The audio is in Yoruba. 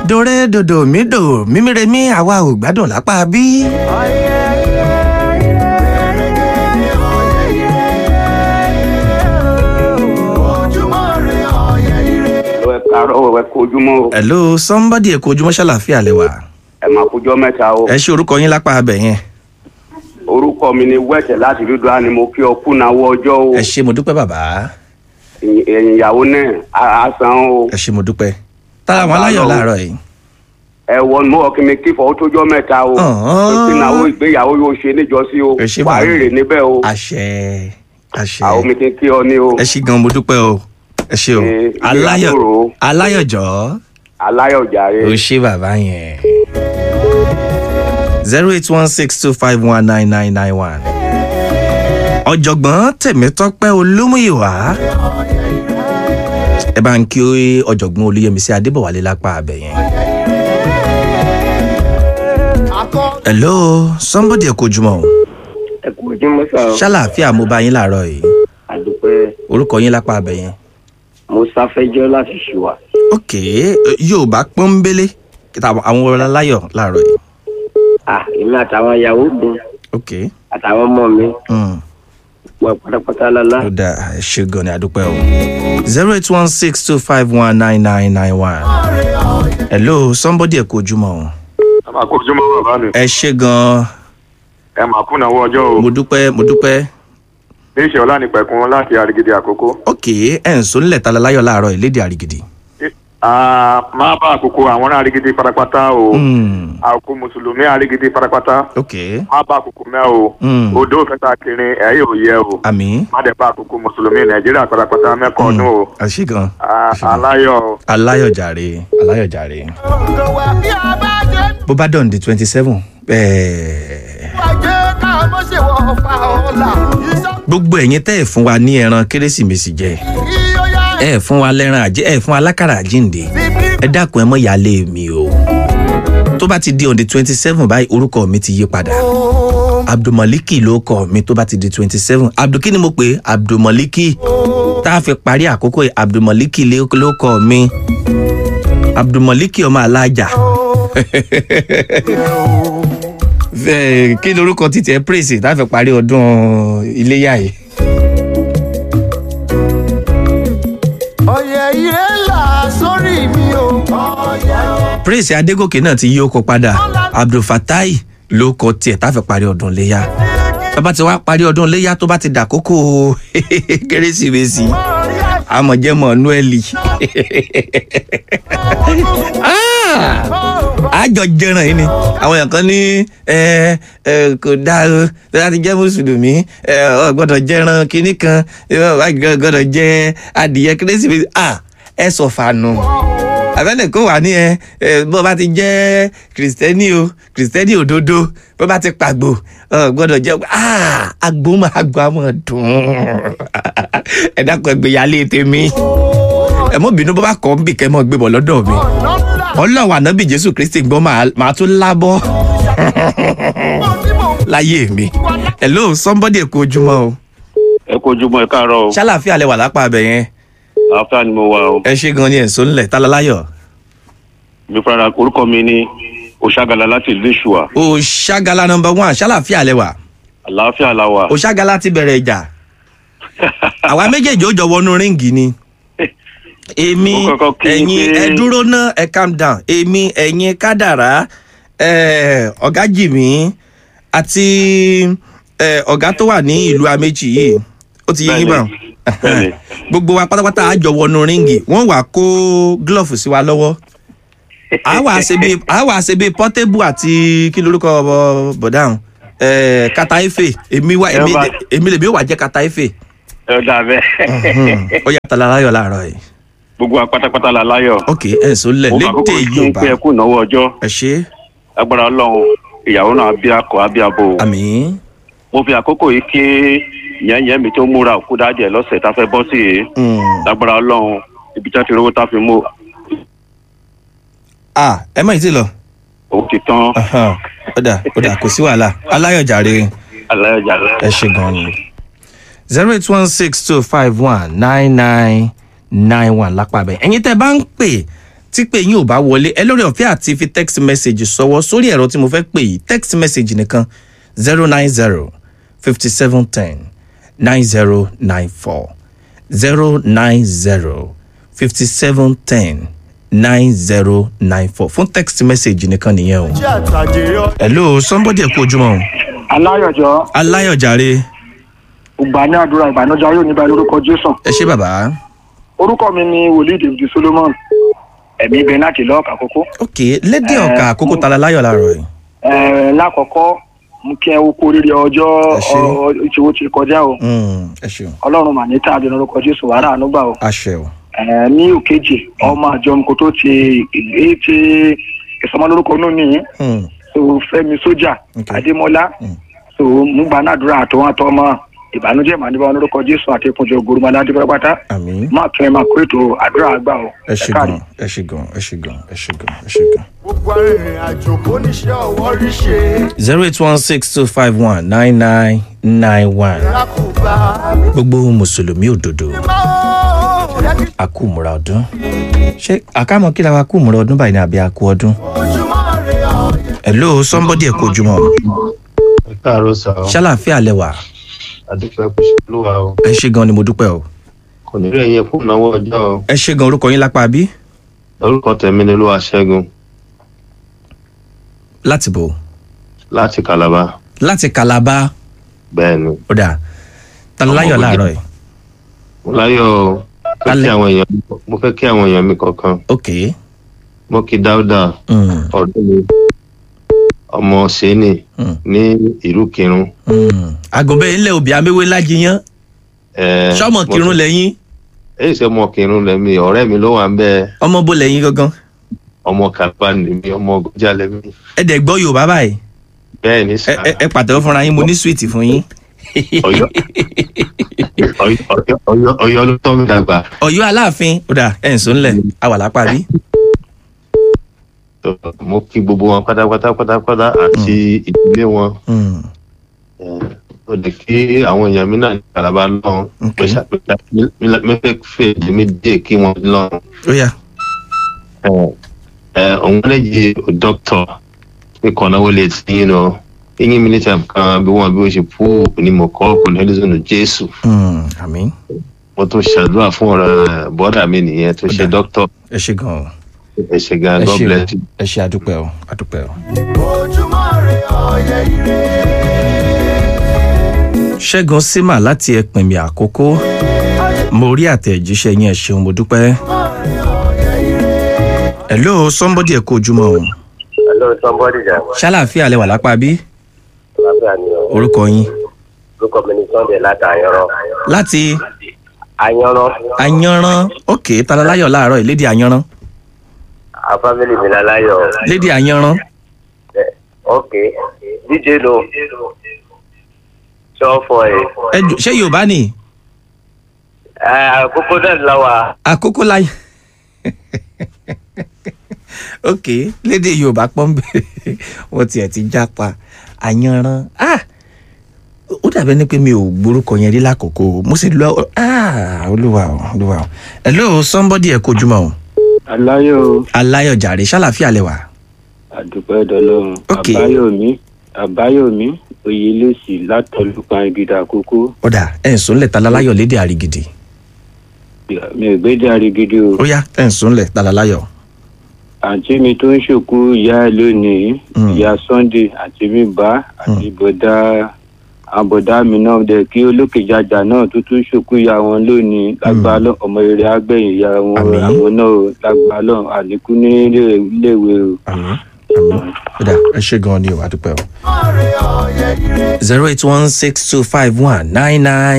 dòrè dòdò mí dò mímíremí àwa ò gbádùn lápá bí. ẹ káàárọ̀ ẹ kojúmọ́ o hello somebody ẹ kú ojúmọ́ ṣàlàfíà lẹ́wà. ẹ máa kójọ́ mẹ́ta o ẹ ṣe orúkọ yín lápá abẹ yẹn. orúkọ mi ni wẹ́tẹ̀ láti dúdú á ni mo kí ọ kúnáwó ọjọ́ o ẹ ṣe mo dúpẹ́ bàbá. ẹ̀yìn ìyàwó náà á san o ẹ ṣe mo dúpẹ́. tára àwọn aláyọ̀ láàárọ̀ yìí. ẹ wọ ní mo wọ kí mi kí fọ ó tójọ́ mẹ́ta o Ọ̀hún. ìpínnáwó ìgbéyàwó yóò ṣe níjọ́sí o Ẹ ṣé wà á bàbá. rèrè níbẹ̀ o àṣẹ àṣẹ. àwọn mi ti kí ọ ní o ẹ ṣe gan mo dúpẹ́ o ẹ ṣe o Ẹ, aláyọ̀ ìgbéyàwó. aláyọ̀jọ́ aláyọ̀jàre o ṣe bàbá yẹn. zero eight one six two five one nine nine nine one. ọ̀jọ̀gbọ́n tèmítọ́pẹ́ olómùyíwá ẹ bá ń kí ọ̀jọ̀gbọ́n olúyẹmísí adébọ̀wálé lápá abẹ yẹn. hello somebody ẹ kò jùmọ̀ o ẹ kú ojúmọ́ sá o ṣàlàáfíà mo bá yín láàárọ̀ yìí àdúpẹ́ orúkọ yín lápá abẹ yẹn. mo sáfẹ́jọ́ láti ṣùwà ok yorùbá pọ́nbélé kíta àwọn aláyọ̀ láàárọ̀ yìí. à èmi àtàwọn ìyàwó mi ok àtàwọn ọmọ mi mm. wọ pátápátá lálá ó dáa ẹ ṣe gan ni àdúpẹ́ o. zero eight one six two five one nine nine nine one. hello somebody ẹ kú ojúmọ́ o. ẹ máa kó ojúmọ́ bàbá mi ẹ ṣe gan ẹ máa kú náwó ọjọ́ o mo dúpẹ́ mo dúpẹ́. ní ìṣe ọlá nípẹ̀kun láti àrígidì àkókò. ok ẹ̀ ń sọ nílẹ̀ tala láyọ̀ láàárọ̀ yìí lédè àrígidì. Ah, máa bá àkókò àwọn ará àrígidì pátápátá o Mm. àkókò mùsùlùmí àrígidì pátápátá ok má bá àkókò mẹ́ o Mm. odò òfẹ́ta kiri ẹ̀ yóò yẹ o àmì. má dẹ̀ bá àkókò mùsùlùmí nàìjíríà pátápátá mẹ́kọ̀ọ́ ọdún o ẹ ṣe gan. Ah, ẹ ṣe gan. aláyọ̀ o. aláyọ̀jàre aláyọ̀jàre. bó bá dọ̀ǹdì twenty seven gbogbo ẹ̀yin tẹ́ ẹ̀ fún wa ní ẹran kérésìmesì jẹ ẹ fún wa lẹ́ran àjẹ ẹ fún wa lákàrà àjíǹde ẹ dákun ẹ mọ̀ ìyáálé mi o tó bá ti di on the twenty seven báyìí orúkọ mi ti yí padà abdulmaliki ló kọ mi tó bá ti di twenty seven abdul kí ni mo pè é abdulmaliki tá a fi parí àkókò yìí abdulmaliki ló ló kọ mi abdulmaliki ọmọ alájà Ẹ, kí lorúkọ títí ẹ praise tá a fi parí ọdún iléyà yìí. ọ̀yẹ̀ ire là sórí mi o. praise adégòkè náà ti yí ó kọ padà abdulfatai ló kọ tiẹ̀ tá a fi parí ọdún iléyà bàbá ti wá parí ọdún iléyà tó bá ti dàkókò kérésìmesì àmọ̀jẹ́mọ̀ noeli àjọ jẹran yìí ni àwọn èèyàn kan ní ẹ ẹ kò dáa o tó bá ti jẹ́ mùsùlùmí ẹ ọ gbọ́dọ̀ jẹran kinní kan ẹ ọ gbọ́dọ̀ jẹ adìyẹ kérésìmesì ah ẹ sọ fànù àbẹ́lẹ̀ kó wà ní ẹ ẹ bó bá ti jẹ́ kìrìsìtẹ́nì o kìrìsìtẹ́nì òdodo bó bá ti pàgbò ọ gbọ́dọ̀ jẹ́ ah àgbo máa gbọ́ àmọ́ dùn ẹ dákun ẹ gbéyàlé tèmi ẹ mọ bínú bó bá kọ́ ń bì kẹ́ mọ́ gbé bọ̀ lọ́dọ̀ mi ọlọ́run ànábì jésù kristi gbọ́ máa máa tún lábọ́ láyé mi hello somebody èkó ojúmọ́ o ẹ kó ojúmọ́ ẹ káàárọ̀ o ṣàlàfíà lẹ wà lápá abẹ yẹn àáfíà ni mo wà o ẹ ṣe gan ni ẹ̀sọ́ ńlẹ̀ tálálàyọ̀ mi fara orúkọ mi ní oṣagala láti ìlú ìṣùwà òṣàgàlà nọmba one ṣàlàfíà lẹ wà àlàáfíà la wà òṣàgàlà ti bẹ̀rẹ̀ ìjà àwa méjèèjì ó jọ wọnú ríǹgì ni èmi Ó kọ́kọ́ kí yín ẹ̀yin pé- ẹ dúró ná ẹ calm down èmi ẹ̀yin kádàrá ẹ, ọ̀gá jìmí àti ẹ, ọ̀gá tó wà ní ìlú amẹ́jì yìí ó ti yé yín bá Bẹ́ẹ̀ni, bẹ́ẹ̀ni. gbogbo wa pátápátá á jọ wọnú ríǹgì wọ́n wà kó glove sí wa lọ́wọ́ a wà ṣe bí a wà ṣe bí portable àti kí lorúkọ bọ- bọ̀dáhùn ẹ, kata efe èmi wá èmi Ẹ bá- èmi lèmi ó wà jẹ́ kata efe ẹ dà bẹ́ẹ̀ ó yàtọ̀ lára láàárọ̀ yìí gbogbo wa pátápátá la láyọ̀ ok ẹ̀ sọ lẹ̀ mo fà lédè kókò kí n yorùbá pé ẹ kú ìnáwó ọjọ́ ẹ ṣe agbára ọlọ́run ìyàwó náà bí akọ àbí abo àmì mo fi àkókò yìí kí yẹnyẹn mi tó múra òkú dájẹ lọ́sẹ̀ tá a fẹ́ bọ́ sí yìí lágbára ọlọ́run ibi tí wọ́n ti rówó tá a fi mú ah ẹ mọ̀ ìtì lọ òun ti tán Ahan, ó dà ó dà kò sí wàhálà aláyọ̀jàre aláyọjà lẹ. ẹ ṣe gan ni zero eight one six two five one nine nine nine one lápá bẹ́ẹ̀ ẹ̀yin tẹ́ bá ń pè tí pé yín ò bá wọlé ẹ lórí ọ̀fẹ́ àti fi text message sọwọ́ sórí ẹ̀rọ tí mo fẹ́ pè yìí text message nìkan zero nine zero fifty seven ten nine zero nine four zero nine zero fifty seven ten nine zero nine four fún text message nìkan nìyẹn o. jẹ́ àtàjèrè ọ. hello somebody ẹ kú ojúmọ́ o. aláyọjọ aláyọ̀jàre ìgbà ní àdúrà ìbànújẹ yóò níbà lórúkọ jésù ẹ ṣé bàbá. orúkọ mi ni wòlíì david solomon ẹmí ibẹ láti lọọkà kókó ok lédè ọ̀kà àkókò tala láyọ̀ láàárọ̀ yìí. ẹ lákọ̀ọ́kọ́ mú kí ẹ wo kó rírì ọjọ́ Ẹ ṣé. ọ- ìṣòwò ti kọjá o Mm, ẹ ṣeun ọlọ́run mà ní tàbí lórúkọ jésù wàrà ànúgbà o àṣẹ o. ẹ ní òkèjì ọmọ àjọ kò tó ti èyí ti ìsọmọlórúkọ nù nìyí Mm, so fẹmi sójà Ok. adémọlá Mm. so múgbà náà àdúrà àtọwọn àtọmọ ìbànújẹ mà níbà lórúkọ jésù àti ìpọnjọ ògùrùmọlá adébọlá àmín. máa tún ẹ máa kó ètò àdúrà àgbà o ẹ ṣe káàrí. gan ẹ ṣe gan ẹ ṣe gan ẹ ṣe gan ẹ ṣe gan. gbogbo arìnrìn àjò kò níṣẹ́ ọwọ́ rí ṣe. zero eight one six two five one nine nine nine one lákùbá. gbogbo mùsùlùmí òdodo máa ó jẹ́ kí àkúmùrà ọdún ṣé àkàmọ kí la wa kúmùrà ọdún báyìí ní àbí àkú ọdún. ojúmọ́ rẹ̀ ọ̀yẹ́. hello somebody ẹ kú ojúmọ́ ẹ káàárọ̀ sà ọ ṣàlàáfíà lẹwà adúpẹ́ kò ṣe ló wa o ẹ ṣe gan ni mo dúpẹ́ o kò ní rẹ̀ yẹn fún ìnáwó ọjọ́ o ẹ ṣe gan orúkọ yín lápá bí orúkọ tẹ̀mí ni olúwa ṣẹ́gun láti bò láti kàlábà láti kalaba bẹ́ẹ̀ ni ó dà talaláyọ̀ Ọmọ láàárọ̀ yìí mo láyọ̀ o fẹ́ kí Alẹ́. àwọn èèyàn mo fẹ́ kí àwọn èèyàn mi kọ̀ọ̀kan ok mo kí dáúdà mm, ọ̀rẹ́ mi ọmọ sẹ́ni mm, ní ìlú kírun mm. àgùnbẹ́ ilẹ̀ òbí améwé lájiyàn ẹ, sọmọ mo- kírun lẹ́yìn èyí ṣe ọmọ kírun lẹ́mi ọ̀rẹ́ mi ló wà ń bẹ́ ọmọ bó lẹ́yìn gangan ọmọ kàlùbá lèmi ọmọ ọgọjà lẹ́mi ẹ dẹ̀ gbọ́ yorùbá báyìí bẹ́ẹ̀ ni ẹ sà ẹ- ẹ pàtẹ́wọ́ fúnra yín mo ní súwìtì fún yín Ọ̀yọ́ Ọ̀yọ́- Ọ̀yọ́- Ọ̀yọ́- Ọ̀yọ́ ló tọ́ mi dàgbà ọ̀yọ́ aláàfin ó dà ẹ̀ ń sọ ńlẹ̀ àwà lápá bí So, mo kí gbogbo wọn pátápátá pátápátá àti ìdílé wọn Mm, ó lè kí àwọn èèyàn mi náà ní kalaba lọ́hùn Ok. mo ṣàpèjá mẹ́fẹ́ fẹ́ èmi díẹ̀ kí wọ́n lọ́hùn. ó yá òun lè yí dókítà pé kọ́nà wọlé tí yín lọ yín mínísítà kan bí wọ́n bí wọ́n ṣe kú ni mo kọ́ kò ní ẹlẹ́sìn jésù Mm, àmín mo tún ṣàdúrà fún ọ̀rọ̀ bọ́dà mi nìyẹn tó ṣe Ó dà. dókítà ẹ ṣe gan o ẹ ṣe gan ẹ god ṣe bless o you. ẹ ṣe àdúpẹ́ o àdúpẹ́ o. ojúmọ́ rẹ̀ ọ̀yẹ́ ire. ṣẹ́gun símà láti ẹ̀pìnmì àkókò mo rí àtẹ̀jíṣẹ́ yín ẹ ṣeun mo dúpẹ́. hello somebody ẹ kú ojúmọ́ o hello somebody jà ṣàlàáfíà lẹwà lápá bí lábẹ́ àníyàn orúkọ yín orúkọ mi ní sunday láti àyànrán láti àyànrán ayanran ok talaláyọ̀ láàárọ̀ yìí lédi ayanran àfámìlì mi láláyọ̀ lédi ayanran ok díje lo sọ́ọ̀fọ̀ ẹ̀ ẹ jù ṣé yorùbá ni àkókò náà lọ́wọ́ àkókò láyé ok lédè yorùbá pọ́ńbẹ́ wọ́n tiẹ̀ ti jápa ayanran ah ó dàbẹ́ ni pé mi ò gbórúkọ yẹn rí lákòókò mo sì lọ ah olúwa o olúwa o hello somebody ẹ kojúmọ́ o aláyọ̀ aláyọ̀jàre ṣàlàfíà lẹwà àdúpẹ́ dọlọ́run Ok. àbáyọ̀mí àbáyọ̀mí oyèlẹ́sì látọ̀lùpàá ìgìdà àkókò ó dà ẹ̀ ń sùnlẹ̀ talaláyọ̀ lédè àrígidì mi ò gbédè àrígídí o ó yá ẹ̀ ń sùnlẹ̀ talaláyọ̀ àǹtí mi tó ń ṣòkú ìyá ẹ lónìí Mm. ìyá sunday àti mi bá àti bọ̀dá àbọ̀dá mi náà dẹ̀ kí olókèjàjà náà tó tún ṣòkú ìyá wọn lónìí lágbára lọ ọmọ rere àgbẹ̀yìn ìyá wọn Àmín. àwọn náà o lágbára lọ àlékú ní ilé- iléèwé o. àmín àmín ó dà ẹ ṣe gan-an ni o àdúpẹ́ o ojúmọ́ rẹ̀ ọ̀yẹ́ ire. zero eight one six two five one nine nine.